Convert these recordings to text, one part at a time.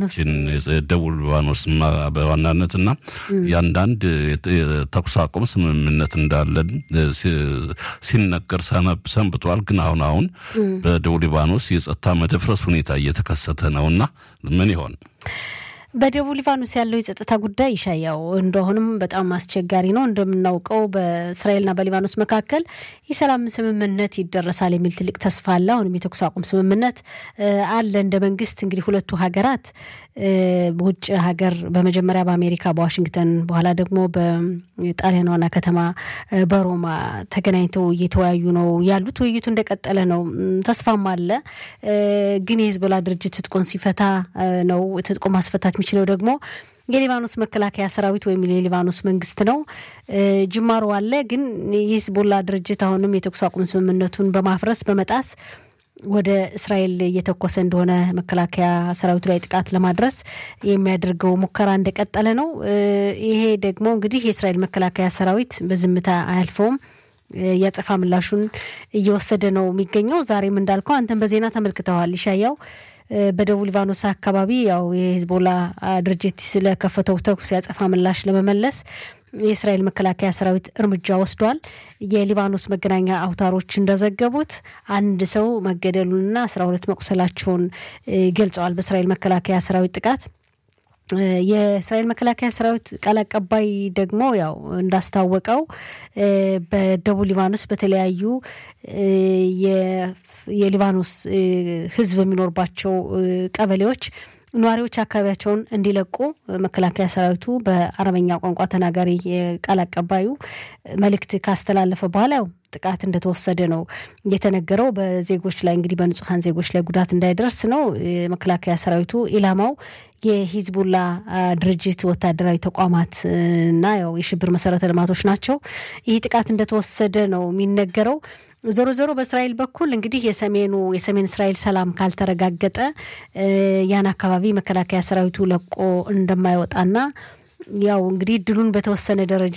ሊባኖስ ደቡብ ሊባኖስ በዋናነት እና የአንዳንድ የተኩስ አቁም ስምምነት እንዳለን ሲነገር ሰንብቷል። ግን አሁን አሁን በደቡብ ሊባኖስ የጸጥታ መደፍረስ ሁኔታ እየተከሰተ ነውና ምን ይሆን? በደቡብ ሊባኖስ ያለው የጸጥታ ጉዳይ ይሻያው እንደሆንም በጣም አስቸጋሪ ነው። እንደምናውቀው በእስራኤልና በሊባኖስ መካከል የሰላም ስምምነት ይደረሳል የሚል ትልቅ ተስፋ አለ። አሁንም የተኩስ አቁም ስምምነት አለ። እንደ መንግስት እንግዲህ ሁለቱ ሀገራት ውጭ ሀገር በመጀመሪያ በአሜሪካ በዋሽንግተን በኋላ ደግሞ በጣሊያን ዋና ከተማ በሮማ ተገናኝተው እየተወያዩ ነው ያሉት። ውይይቱ እንደቀጠለ ነው። ተስፋም አለ። ግን የሂዝቦላ ድርጅት ትጥቁን ሲፈታ ነው ትጥቁ ማስፈታት የሚችለው ደግሞ የሊባኖስ መከላከያ ሰራዊት ወይም የሊባኖስ መንግስት ነው። ጅማሮ አለ። ግን የሂዝቦላ ድርጅት አሁንም የተኩስ አቁም ስምምነቱን በማፍረስ በመጣስ ወደ እስራኤል እየተኮሰ እንደሆነ መከላከያ ሰራዊቱ ላይ ጥቃት ለማድረስ የሚያደርገው ሙከራ እንደቀጠለ ነው። ይሄ ደግሞ እንግዲህ የእስራኤል መከላከያ ሰራዊት በዝምታ አያልፈውም። የአጸፋ ምላሹን እየወሰደ ነው የሚገኘው። ዛሬም እንዳልከው አንተን በዜና ተመልክተዋል ይሻያው በደቡብ ሊባኖስ አካባቢ ያው የሂዝቦላ ድርጅት ስለከፈተው ተኩስ ያጸፋ ምላሽ ለመመለስ የእስራኤል መከላከያ ሰራዊት እርምጃ ወስዷል። የሊባኖስ መገናኛ አውታሮች እንደዘገቡት አንድ ሰው መገደሉንና አስራ ሁለት መቁሰላቸውን ገልጸዋል። በእስራኤል መከላከያ ሰራዊት ጥቃት የእስራኤል መከላከያ ሰራዊት ቃል አቀባይ ደግሞ ያው እንዳስታወቀው በደቡብ ሊባኖስ በተለያዩ የሊባኖስ ሕዝብ የሚኖርባቸው ቀበሌዎች ነዋሪዎች አካባቢያቸውን እንዲለቁ መከላከያ ሰራዊቱ በአረበኛ ቋንቋ ተናጋሪ ቃል አቀባዩ መልእክት ካስተላለፈ በኋላ ያው ጥቃት እንደተወሰደ ነው የተነገረው። በዜጎች ላይ እንግዲህ በንጹሐን ዜጎች ላይ ጉዳት እንዳይደርስ ነው መከላከያ ሰራዊቱ ኢላማው የሂዝቡላ ድርጅት ወታደራዊ ተቋማት እና ያው የሽብር መሰረተ ልማቶች ናቸው። ይህ ጥቃት እንደተወሰደ ነው የሚነገረው። ዞሮ ዞሮ በእስራኤል በኩል እንግዲህ የሰሜኑ የሰሜን እስራኤል ሰላም ካልተረጋገጠ ያን አካባቢ መከላከያ ሰራዊቱ ለቆ እንደማይወጣና ያው እንግዲህ ድሉን በተወሰነ ደረጃ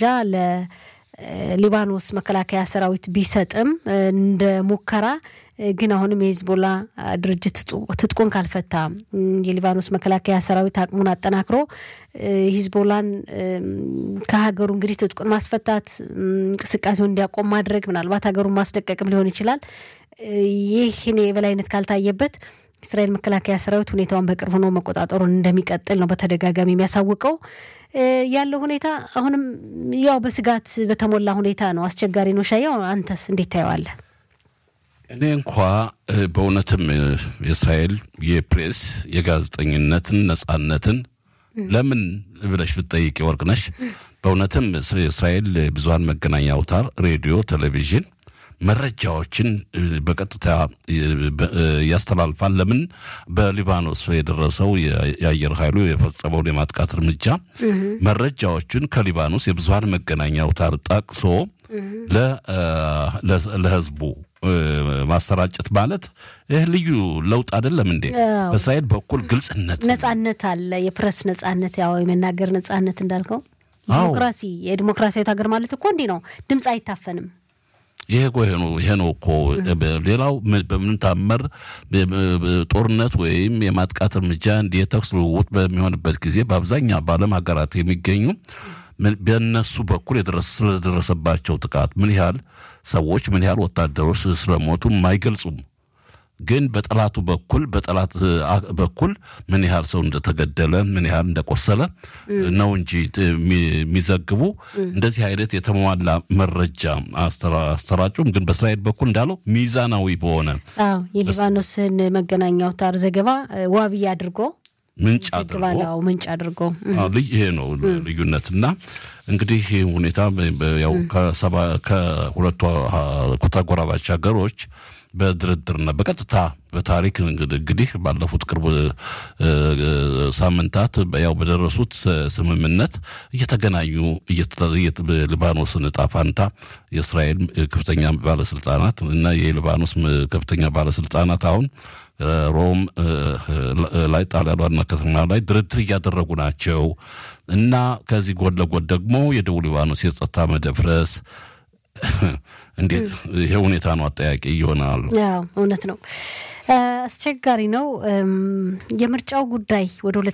ለሊባኖስ መከላከያ ሰራዊት ቢሰጥም እንደ ሙከራ ግን አሁንም የሂዝቦላ ድርጅት ትጥቁን ካልፈታ የሊባኖስ መከላከያ ሰራዊት አቅሙን አጠናክሮ ሂዝቦላን ከሀገሩ እንግዲህ ትጥቁን ማስፈታት እንቅስቃሴውን እንዲያቆም ማድረግ ምናልባት ሀገሩን ማስለቀቅም ሊሆን ይችላል። ይህን የበላይነት ካልታየበት እስራኤል መከላከያ ሰራዊት ሁኔታውን በቅርብ ሆኖ መቆጣጠሩን እንደሚቀጥል ነው በተደጋጋሚ የሚያሳውቀው። ያለው ሁኔታ አሁንም ያው በስጋት በተሞላ ሁኔታ ነው። አስቸጋሪ ነው። ሻያው አንተስ እንዴት ታየዋለህ? እኔ እንኳ በእውነትም የእስራኤል የፕሬስ የጋዜጠኝነትን ነጻነትን ለምን ብለሽ ብትጠይቂ ወርቅነሽ፣ በእውነትም የእስራኤል ብዙሀን መገናኛ አውታር ሬዲዮ፣ ቴሌቪዥን መረጃዎችን በቀጥታ ያስተላልፋል። ለምን በሊባኖስ የደረሰው የአየር ኃይሉ የፈጸመውን የማጥቃት እርምጃ መረጃዎችን ከሊባኖስ የብዙሀን መገናኛ አውታር ጠቅሶ ለህዝቡ ማሰራጨት ማለት ይህ ልዩ ለውጥ አይደለም እንዴ? በእስራኤል በኩል ግልጽነት፣ ነጻነት አለ። የፕሬስ ነጻነት፣ ያው የመናገር ነጻነት እንዳልከው ዲሞክራሲ፣ የዲሞክራሲያዊት ሀገር ማለት እኮ እንዲህ ነው። ድምፅ አይታፈንም። ይሄ ይሄ ነው እኮ ሌላው በምን ታመር ጦርነት ወይም የማጥቃት እርምጃ እንዲህ የተኩስ ልውውጥ በሚሆንበት ጊዜ በአብዛኛው በዓለም ሀገራት የሚገኙ በእነሱ በኩል ስለደረሰባቸው ጥቃት ምን ያህል ሰዎች ምን ያህል ወታደሮች ስለሞቱ አይገልጹም። ግን በጠላቱ በኩል በጠላት በኩል ምን ያህል ሰው እንደተገደለ ምን ያህል እንደቆሰለ ነው እንጂ የሚዘግቡ እንደዚህ አይነት የተሟላ መረጃ አሰራጩም። ግን በእስራኤል በኩል እንዳለው ሚዛናዊ በሆነ አዎ የሊባኖስን መገናኛ አውታር ዘገባ ዋቢ አድርጎ ምንጭ አድርጎ ምንጭ አድርጎ ይሄ ነው ልዩነትና እንግዲህ ሁኔታ ያው ከሁለቱ ተጎራባች ሀገሮች በድርድርና በቀጥታ በታሪክ እንግዲህ ባለፉት ቅርብ ሳምንታት ያው በደረሱት ስምምነት እየተገናኙ ሊባኖስን እጣ ፋንታ የእስራኤል ከፍተኛ ባለስልጣናት እና የሊባኖስ ከፍተኛ ባለስልጣናት አሁን ሮም ላይ ጣሊያን ዋና ከተማ ላይ ድርድር እያደረጉ ናቸው እና ከዚህ ጎን ለጎን ደግሞ የደቡብ ሊባኖስ የጸጥታ መደፍረስ እንዴት ይሄ ሁኔታ ነው አጠያቂ ይሆናል። እውነት ነው፣ አስቸጋሪ ነው። የምርጫው ጉዳይ ወደ